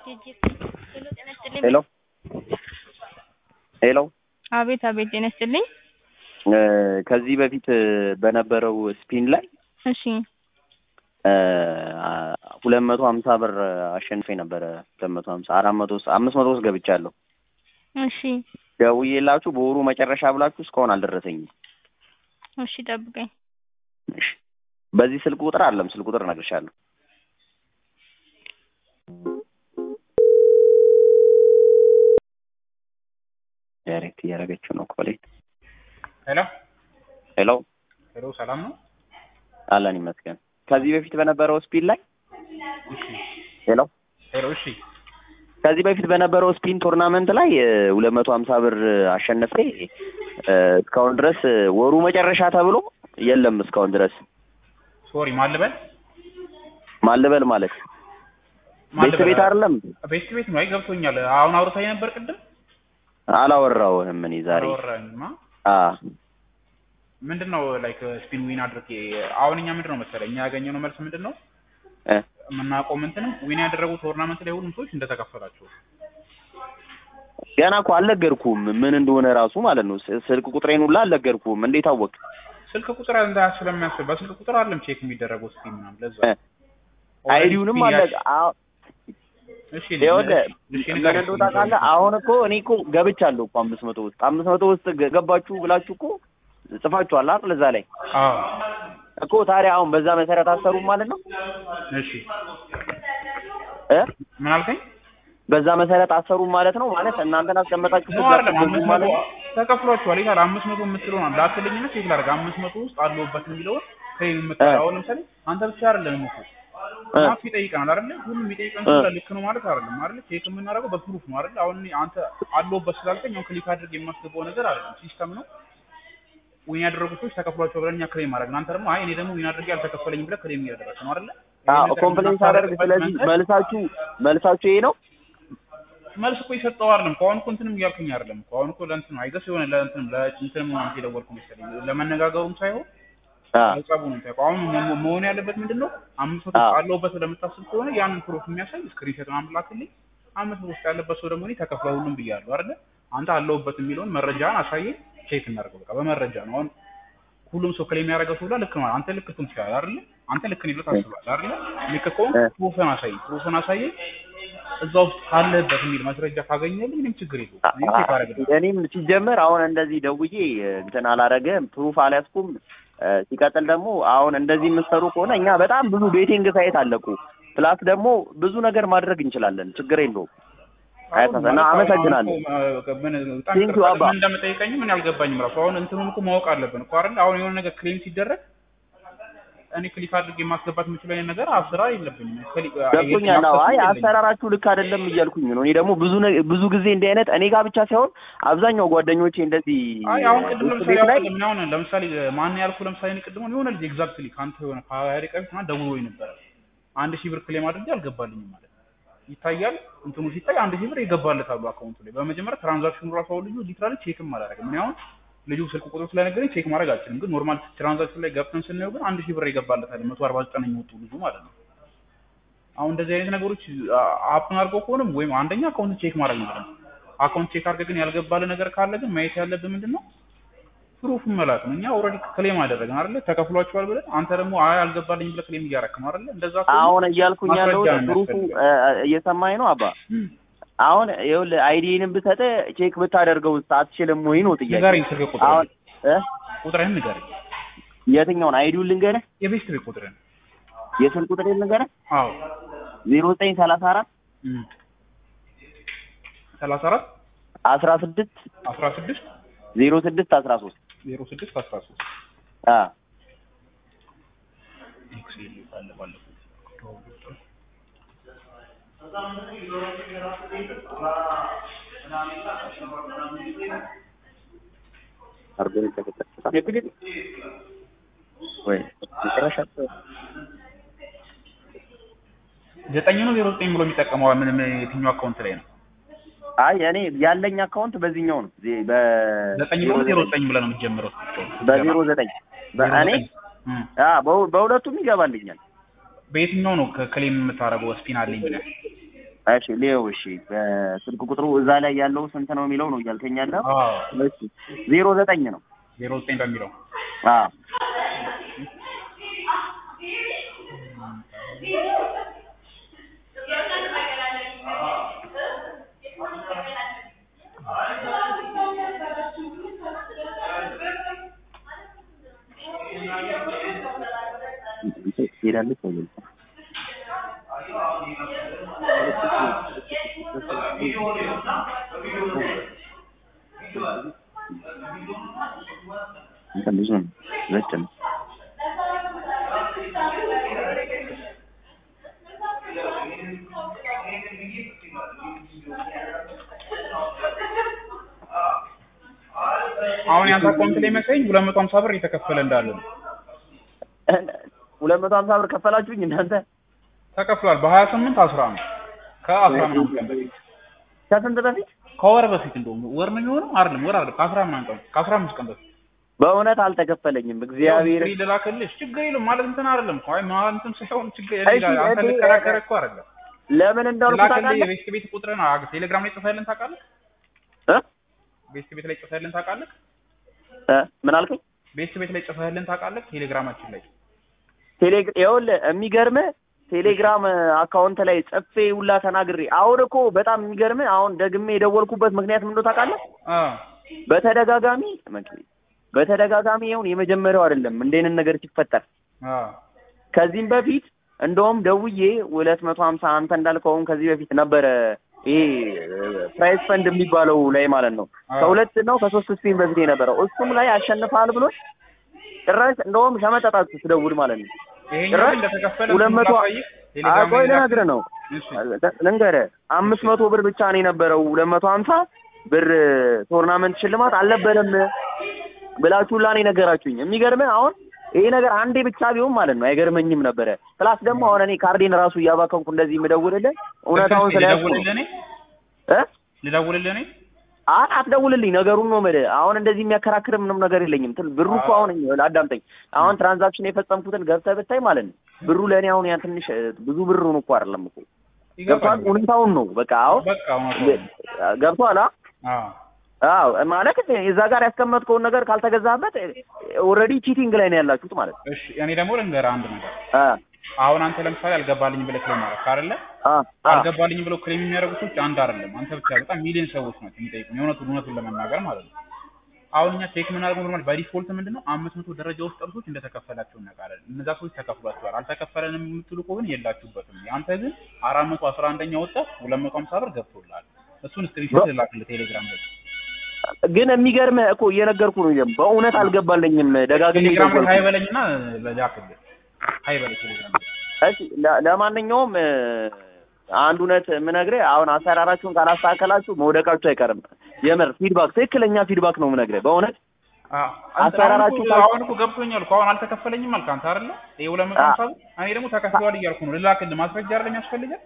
ሄሎ ሄሎ አቤት አቤት ጤና ይስጥልኝ። ከዚህ በፊት በነበረው ስፒን ላይ እሺ ሁለት መቶ ሀምሳ ብር አሸንፌ ነበረ። ሁለት መቶ ሀምሳ አራት መቶ ውስጥ አምስት መቶ ውስጥ ገብቻለሁ። እሺ ደውዬላችሁ በወሩ መጨረሻ ብላችሁ እስካሁን አልደረሰኝም። እሺ ጠብቀኝ። እሺ በዚህ ስልክ ቁጥር አለም ስልክ ቁጥር እነግርሻለሁ። ዳይሬክት እያደረገችው ነው ኮሌት ሄሎ ሄሎ ሄሎ፣ ሰላም ነው? አለን ይመስገን። ከዚህ በፊት በነበረው ስፒን ላይ ሄሎ ሄሎ፣ እሺ፣ ከዚህ በፊት በነበረው ስፒን ቶርናመንት ላይ ሁለት መቶ ሀምሳ ብር አሸነፌ እስካሁን ድረስ ወሩ መጨረሻ ተብሎ የለም እስካሁን ድረስ ሶሪ፣ ማን ልበል? ማልበል ማለት ማን ቤት ልበል? ቤት አይደለም ቤት ቤት ነው። አይ ገብቶኛል። አሁን አውርታኝ ነበር ቅድም። አላወራውህም እኔ ዛሬ አላወራኝማ። አ ምንድን ነው ላይክ ስፒን ዊን አድርጌ አሁን እኛ ምንድን ነው መሰለህ እኛ ያገኘነው መልስ ምንድን ነው እ የምናውቀው እንትንም ዊን ያደረጉ ቶርናመንት ላይ ሁሉም ሰዎች እንደተከፈላቸው ገና እኮ አልነገርኩም ምን እንደሆነ ራሱ ማለት ነው ስ- ስልክ ቁጥሬን ሁላ አልነገርኩም እንዴት አወቅ ስልክ ቁጥር እንዳያስ ስለሚያስብ በስልክ ቁጥር አለም ቼክ የሚደረገው ስፒን ምናምን ለዛ እ አይዲውንም አለ አ- እሺ ይኸውልህ እሺ ምን ንገረኝ። እንደው ታውቃለህ አሁን እኮ እኔ እኮ ገብቻለሁ እኮ አምስት መቶ ውስጥ አምስት መቶ ውስጥ ገ- ገባችሁ ብላችሁ እኮ ጽፋችኋል አይደል እዛ ላይ አዎ እኮ ታዲያ አሁን በዛ መሰረት አሰሩም ማለት ነው እሺ እ ምን አልከኝ? በዛ መሰረት አሰሩም ማለት ነው ማለት እናንተን አስቀመጣችሁ ነው አይደለም አምስት መቶ ማለት ነው ተከፍሏቸዋል ይላል። አምስት መቶ የምትለው ነው ላክልኝና ቼክ ላድርግ። አምስት መቶ ውስጥ አለሁበት የሚለውን ክሬም የምትለው እ። አሁን ለምሳሌ አንተ ብቻ አይደለም እኮ እ። ማፍ ይጠይቀናል አይደለ? ሁሉም የሚጠይቀን እ። ስለ ልክ ነው ማለት አይደለም አይደለ? ቼክ የምናደርገው በፕሩፍ ነው አይደለ? አሁን እኔ አንተ አለሁበት ስላልከኝ አሁን ክሊክ አድርግ የማስገባው ነገር አይደለም፣ ሲስተም ነው። ዊን ያደረጉት ሰዎች ተከፍሏቸው ብለን እኛ ክሬም አደረግን። አንተ ደግሞ አይ እኔ ደግሞ ዊን አድርጌ አልተከፈለኝም ብለህ ክሬም እያደረግህ ነው አይደለ? ይሄን ነገር ኮምፕሌንት አደርግ የምናስታርቅበት ስለዚህ መንገድ መልሳችሁ መልሳችሁ ይሄ ነው መልስ እኮ የሰጠው አይደለም እኮ አሁን እኮ እንትንም እያልኩኝ አይደለም እኮ አሁን እኮ ለእንትን ነው አይገስ የሆነ ለእንትን ለእንትንም ምናምን የደወልኩ መሰለኝ ለመነጋገሩም ሳይሆን አ ሀሳቡ ነው ታውቀው አሁን መ- መሆን ያለበት ምንድን ነው አምስት መቶ አዎ። አለሁበት ለምታስብ ከሆነ ያንን ፕሮፍ የሚያሳይ ስክሪንሾት ምናምን ላክልኝ አምስት መቶ ውስጥ ያለበት ሰው ደግሞ እኔ ተከፍሏል ሁሉም ብያለሁ አይደለ አንተ አለሁበት የሚለውን መረጃን አሳየኝ ቼክ እናደርገው በቃ በመረጃ ነው አሁን ሁሉም ሰው ክሌም ያደረገው ሰው ልክ ነው አንተ ልክ ትሆን ትችላለህ አይደለ አንተ ልክ ነኝ ብለህ ታስባለህ አይደለ ልክ ከሆንክ እ። ፕሩፍን አሳየኝ ፕሩፍን አሳየኝ እዛ ውስጥ ካለህበት የሚል ማስረጃ ካገኘልኝ ምንም ችግር የለውም እኔ ቼክ አደርግልሃለሁ እኔም ሲጀመር አሁን እንደዚህ ደውዬ እንትን አላረገም ፕሩፍ አልያዝኩም እ፣ ሲቀጥል ደግሞ አሁን እንደዚህ የምትሰሩ ከሆነ እኛ በጣም ብዙ ቤቲንግ ሳይት አለቁ ፕላስ ደግሞ ብዙ ነገር ማድረግ እንችላለን ችግር የለውም አያሳስብም እና አመሰግናለሁ Thank you, አባ። ምን እንደምጠይቀኝ ምን ያልገባኝም ራሱ አሁን እንትኑን እኮ ማወቅ አለብን እኮ አይደል አሁን የሆነ ነገር ክሌም ሲደረግ እኔ ክሊክ አድርጌ ማስገባት የምችለው አይነት ነገር አስራ የለብኝም ክሊክ ገብቶኛል አዎ አይ አሰራራችሁ ልክ አይደለም እያልኩኝ ነው እኔ ደግሞ ብዙ ነ- ብዙ ጊዜ እንዲህ አይነት እኔ ጋር ብቻ ሳይሆን አብዛኛው ጓደኞቼ እንደዚህ አይ አሁን ቅድም ውስጥ ለምሳሌ ቤት ላይ አሁን አሁን ለምሳሌ ማን ያልኩ ለምሳሌ እኔ ቅድም የሆነ ልጅ ኤግዛክትሊ ከአንተ የሆነ ከሀያ ደቂቃ በፊት ምናምን ደውሎኝ ነበረ አንድ ሺህ ብር ክሌም አድርጌ አልገባልኝም ማለት ነው ይታያል እንትኑ ሲታይ አንድ ሺህ ብር ይገባለታሉ አካውንቱ ላይ በመጀመሪያ ትራንዛክሽኑ ራሱ አሁን ልጁ ሊትራሊ ቼክም አላደረግም እኔ አሁን ልጁ ስልክ ቁጥሩ ስለነገረኝ ቼክ ማድረግ አልችልም ግን ኖርማል ትራንዛክሽን ላይ ገብተን ስናየው ግን አንድ ሺህ ብር ይገባለታል መቶ አርባ ዘጠኝ የሚወጡ ልጁ ማለት ነው አሁን እንደዚህ አይነት ነገሮች አፕን አድርገው ከሆነም ወይም አንደኛ አካውንት ቼክ ማድረግ ነው አካውንት ቼክ አድርገህ ግን ያልገባልህ ነገር ካለ ግን ማየት ያለብህ ምንድን ነው ፕሩፍ መላክ ነው። እኛ ኦልሬዲ ክሌም አደረግን አይደለ? ተከፍሏቸዋል ብለን አንተ ደግሞ አይ አልገባልኝ ብለህ ክሌም እያደረክ ነው አይደለ? እንደዛ ከሆነ አሁን እያልኩኝ ያለው ማስረጃ ነው ፕሩፉ የሚያስፈልገው። እ፣ እየሰማኝ ነው አባ እም፣ አሁን ይኸውልህ አይዲንም ብሰጥህ ቼክ ብታደርገው አትችልም ወይ ነው ጥያቄ ንገረኝ ስልክ ቁጥር አሁን እ ቁጥርህን ንገረኝ። የትኛውን አይዲውን ልንገርህ የቤት ቤት ቁጥርህን የስልክ ቁጥር ልንገርህ አዎ ዜሮ ዘጠኝ ሰላሳ አራት እም፣ ሰላሳ አራት አስራ ስድስት አስራ ስድስት ዜሮ ስድስት አስራ ሶስት ዜሮ ስድስት አስራ ሶስት አ ኤክሴል ካለ ባለፈው አርጎን ተከተለ ወይ መጨረሻ ዘጠኝ ነው ዜሮ ዘጠኝ ብሎ የሚጠቀመው ምንም የትኛው አካውንት ላይ ነው? አይ እኔ ያለኝ አካውንት በዚህኛው ነው ዜ- በ ዘጠኝ ብሎ ዜሮ ዘጠኝ ብለህ ነው የምትጀምረው። በዜሮ ዘጠኝ በእኔ እም፣ አ በሁ- በሁለቱም ይገባልኛል በየትኛው ነው ክሌም የምታደርገው ስፒን አለኝ ብለህ እሺ ሌው እሺ በስልክ ቁጥሩ እዛ ላይ ያለው ስንት ነው የሚለው ነው እያልከኝ ያለው አዎ እሺ ዜሮ ዘጠኝ ነው ዜሮ ዘጠኝ በሚለው አዎ ትሄዳለች ወይ እንትን ብዙ ነው ዘጭ ነው አሁን ያንተ አካውንት ላይ መሰለኝ ሁለት መቶ ሀምሳ ብር እየተከፈለ እንዳለ ነው ሁለት መቶ ሀምሳ ብር ከፈላችሁኝ እናንተ ተከፍሏል በሀያ ስምንት አስራ ነው ከአስራ ምናምን ቀን በፊት ከስንት በፊት ከወር በፊት እንደውም ወር ነው የሚሆነው አይደለም ወር አይደለም ከአስራ ምናምን ቀን ከአስራ አምስት ቀን በፊት በእውነት አልተከፈለኝም እግዚአብሔር ያው ልላክልሽ ችግር የለም ማለት እንትን አይደለም እኮ አይ ማለት እንትን ሳይሆን ችግር እሺ፣ የለም አንተ እሺ፣ ልከራከር እኮ አይደለም ለምን እንደሆነ ልላክልህ ታውቃለህ የቤት ቤት ቁጥርን አ- ቴሌግራም ላይ ጽፈህልን ታውቃለህ እ ቤት ቤት ላይ ጽፈህልን ታውቃለህ እ ምን አልከኝ ቤት ቤት ላይ ጽፈህልን ታውቃለህ ቴሌግራማችን ላይ ቴሌግ ይኸውልህ የሚገርምህ ቴሌግራም አካውንት ላይ ጽፌ ሁላ ተናግሬ አሁን እኮ በጣም የሚገርምህ አሁን ደግሜ የደወልኩበት ምክንያት ምን እንደሆነ ታውቃለህ አ በተደጋጋሚ መኪ- በተደጋጋሚ ይሁን የመጀመሪያው አይደለም እንደ አይነት ነገር ሲፈጠር አ ከዚህም በፊት እንደውም ደውዬ ሁለት መቶ ሀምሳ አንተ እንዳልከውም ከዚህ በፊት ነበረ ይሄ ፕራይስ ፈንድ የሚባለው ላይ ማለት ነው አዎ። ከሁለት ነው ከሶስት ስፒን በፊት የነበረው እሱም ላይ አሸንፋል ብሎ ጭራሽ እንደውም ሸመጠጣችሁ ስደውል ማለት ነው ይሄኛው ጭራሽ ግን እንደተከፈለ ሁለት መቶ ላሳይህ ቴሌግራም ቆይ ላይ ላክ- ልነግርህ ነው እሺ ልንገርህ አምስት መቶ ብር ብቻ ነው የነበረው ሁለት መቶ ሀምሳ ብር ቶርናመንት ሽልማት አልነበረም ብላችሁ ሁላ ነው የነገራችሁኝ የሚገርምህ አሁን ይሄ ነገር አንዴ ብቻ ቢሆን ማለት ነው አይገርመኝም ነበረ ፕላስ ደግሞ አሁን እኔ ካርዴን ራሱ እያባከንኩ እንደዚህ የምደውልልህ እውነታውን ስለያዝኩ ነው ልደውልልህ እኔ እ ልደውልልህ እኔ አይ አትደውልልኝ ነገሩን ነው የምልህ አሁን እንደዚህ የሚያከራክር ምንም ነገር የለኝም ትል ብሩ እኮ አሁን አዳምጠኝ አሁን ትራንዛክሽን የፈጸምኩትን ገብተህ ብታይ ማለት ነው ብሩ ለእኔ አሁን ያን ትንሽ እ፣ ብዙ ብር ነው እኮ አይደለም እኮ ገብቷል ይገባል ሁኔታውን ነው በቃ አሁን በቃ እውነቱን ገብቷል አ አዎ አዎ ማለት እዛ ጋር ያስቀመጥከውን ነገር ካልተገዛበት ኦልሬዲ ቺቲንግ ላይ ነው ያላችሁት ማለት ነው እሺ እኔ ደግሞ ልንገርህ አንድ ነገር አ አሁን አንተ ለምሳሌ አልገባልኝ ብለህ ክሌም አደረግክ አይደለ አ አ አልገባልኝ ብለው ክሌም የሚያደርጉ ሰዎች አንድ አይደለም አንተ ብቻ በጣም ሚሊዮን ሰዎች ናቸው የሚጠይቁኝ የእውነቱን እውነቱን ለመናገር ማለት ነው አሁን እኛ ቼክ የምናደርገው ኖርማል በዲፎልት ምንድን ነው አምስት መቶ ደረጃ ውስጥ ያሉ ሰዎች እንደተከፈላቸው እናውቃለን እነዛ ሰዎች ተከፍሏቸዋል አልተከፈለንም የምትሉ ከሆነ የላችሁበትም አንተ ግን አራት መቶ አስራ አንደኛ ወጣት ሁለት መቶ ሀምሳ ብር ገብቶልሃል እሱን ስክሪንሾት ልላክልህ ቴሌግራም ላይ ግን የሚገርምህ እኮ እየነገርኩ ነው ይሄም በእውነት አልገባልኝም ደጋግሜ ቴሌግራም ላይ ደወልኩ ሀይ በለኝና ላክልህ ሀይ በለኝ ቴሌግራም ላይ እሺ ለ- ለማንኛውም እ፣ አንድ እውነት የምነግርህ አሁን አሰራራችሁን ካላስተካከላችሁ መውደቃችሁ አይቀርም የምር ፊድባክ ትክክለኛ ፊድባክ ነው የምነግርህ በእውነት አዎ አሰራራችሁ አሁን እኮ- አሁን እኮ ገብቶኛል እኮ አሁን አልተከፈለኝም አልክ አንተ አይደለ ይሄ ሁለት መቶ ሀምሳ ብር እኔ ደግሞ ተከፍሏል እያልኩ ነው ልላክልህ ማስረጃ አይደለም ያስፈልጋል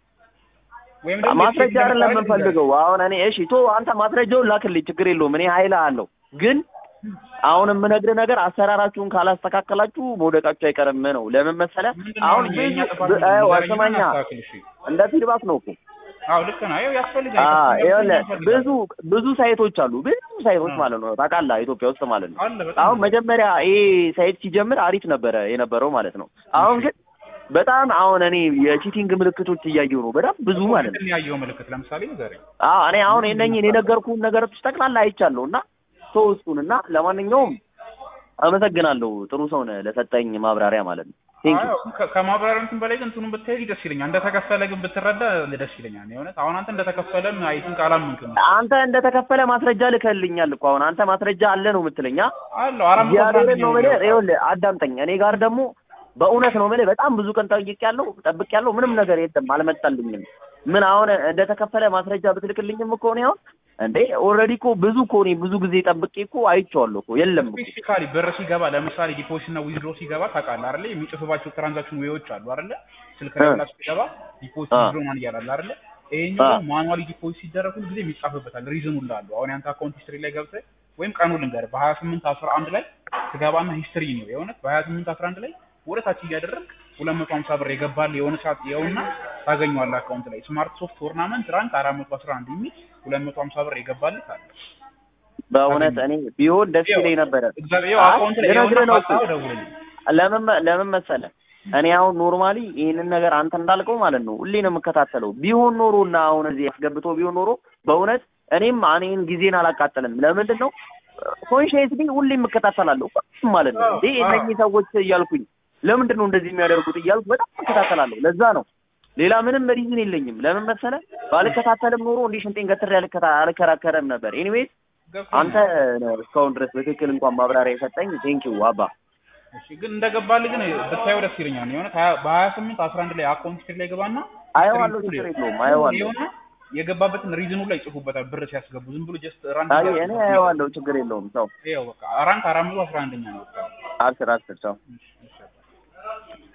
ወይም ደግሞ ማስረጃ የቼክ አይደለም ለምሳሌ የምንፈልገው አሁን እኔ እሺ ቶ አንተ ማስረጃውን ላክልኝ ችግር የለውም እኔ ኃይል አለው ግን አሁን የምነግርህ ነገር አሰራራችሁን ካላስተካከላችሁ መውደቃችሁ አይቀርም ነው ለምን መሰለህ ምንድን ነው አሁን አሁን የእኛ ብዙ ጥፋት ብ- ምንድን ነው? አዎ፣ ንገረኝና ስማኛ እናስተካክል እሺ እንደ ፊድባክ ነው እኮ አዎ ልክ ነው ይኸው ያስፈልጋል አዎ ያስፈልጋል፣ ይኸውልህ ያስፈልጋል። ብዙ ብዙ ሳይቶች አሉ ብዙ ሳይቶች አዎ። ማለት ነው ታውቃለህ ኢትዮጵያ ውስጥ ማለት ነው አለ በጣም አሁን መጀመሪያ ይሄ ሳይት ሲጀምር አሪፍ ነበረ የነበረው ማለት ነው አሁን ግን በጣም አሁን እኔ የቺቲንግ ምልክቶች እያየሁ ነው በጣም ብዙ ማለት ነው ምንድን ነው ያየኸው ምልክት ለምሳሌ ንገረኝ አዎ እኔ አሁን እነኝህን የነገርኩህን ነገሮች ጠቅላላ አይቻለሁ እና ሰው እሱን እና ለማንኛውም አመሰግናለሁ ጥሩ ሰው ነህ ለሰጠኝ ማብራሪያ ማለት ነው ቴንክ ዩ አዎ፣ ከ- ከማብራሪያ እንትን በላይ ግን እንትኑን ብትሄድ ደስ ይለኛል እንደተከፈለ ግን ብትረዳ ደስ ይለኛል የእውነት አሁን አንተ እንደተከፈለም አይ ቲንክ አላመንክም አንተ እንደተከፈለ ማስረጃ ልከልኛል እኮ አሁን አንተ ማስረጃ አለ ነው የምትለኝ አ? አለው አራት መቶ አስራ እግዚአብሔርን አንድ ነው ነው የምልህ የሚወጣው። ይኸውልህ አዳምጠኝ እኔ ጋር ደግሞ በእውነት ነው የምልህ በጣም ብዙ ቀን ጠይቄያለሁ ጠብቄያለሁ ምንም ነገር የለም አልመጣልኝም ምን አሁን እንደተከፈለ ማስረጃ ብትልክልኝም እኮ እኔ አሁን እንዴ ኦልሬዲ እኮ ብዙ እኮ እኔ ብዙ ጊዜ ጠብቄ እኮ አይቼዋለሁ እኮ የለም እኮ ስፔሲፊካሊ ብር ሲገባ ለምሳሌ ዲፖዚት እና ዊዝድሮ ሲገባ ታውቃለህ አይደለ? የሚጽፍባቸው ትራንዛክሽን ዌዎች አሉ አይደለ? ስልክ ላይ እ። ብላ ሲገባ ዲፖዚት አ። ዊዝድሮ ማን እያላል አይደለ? ይሄኛው አ። ደግሞ ማኑዋሊ ዲፖዚት ሲደረግ ሁሉ ጊዜ የሚጻፍበታል ሪዝኑ ላሉ አሁን ያንተ አካውንት ሂስትሪ ላይ ገብተህ ወይም ቀኑ ልንገርህ በሀያ ስምንት አስራ አንድ ላይ ትገባና ሂስትሪ ነው የእውነት በሀያ ስምንት አስራ አንድ ላይ ወደ ታች እያደረግ ሁለት መቶ ሀምሳ ብር የገባል የሆነ ሰዓት ይኸውና ታገኘዋለህ አካውንት ላይ ስማርት ሶፍት ቶርናመንት ራንክ አራት መቶ አስራ አንድ የሚል ሁለት መቶ ሀምሳ ብር የገባልህ አለ። በእውነት እኔ ቢሆን ደስ ይለኝ ነበረ። እግዚአብሔር ይኸው አይ፣ አካውንት ላይ ልነግርህ ይኸውና ነው እኮ። ካጣኸው ደውልልኝ። ለምን መ- ለምን መሰለህ እኔ አሁን ኖርማሊ ይህንን ነገር አንተ እንዳልከው ማለት ነው ሁሌ ነው የምከታተለው። ቢሆን ኖሮ እና አሁን እዚህ አስገብቶ ቢሆን ኖሮ በእውነት እኔም እኔን ጊዜን አላቃጠልም። ለምንድን ነው ኮንሽየስሊ ሁሌ የምከታተላለሁ ሁሉም ማለት ነው እንዴ እነኚህ ሰዎች እያልኩኝ ለምንድን ነው እንደዚህ የሚያደርጉት እያልኩ በጣም እከታተላለሁ። ለዛ ነው ሌላ ምንም ሪዝን የለኝም። ለምን መሰለህ ባልከታተልም ኖሮ እንዲህ ሽንጤን ገትሬ አልከታ- አልከራከረም ነበር። ኤኒዌይስ ገብቶኛል። አንተ ነህ እስካሁን ድረስ በትክክል እንኳን ማብራሪያ የሰጠኝ ቴንኪው አባ። እሺ ግን እንደገባልህ ግን ብታየው ደስ ይለኛል። የሆነ በሀያ ስምንት አስራ አንድ ላይ አካውንት ቼክ ላይ ገባና አየዋለሁ፣ ችግር የለውም አየዋለሁ። የሆነ የገባበትን ሪዝኑ ላይ ይጽፉበታል ብር ሲያስገቡ ዝም ብሎ ጀስት ራንድ አይ እኔ አየዋለሁ፣ ችግር የለውም። ሰው ይኸው በቃ ራንክ አራት መቶ አስራ አንደኛ ነው። በቃ አስር አስር ሰው እሺ፣ እሺ።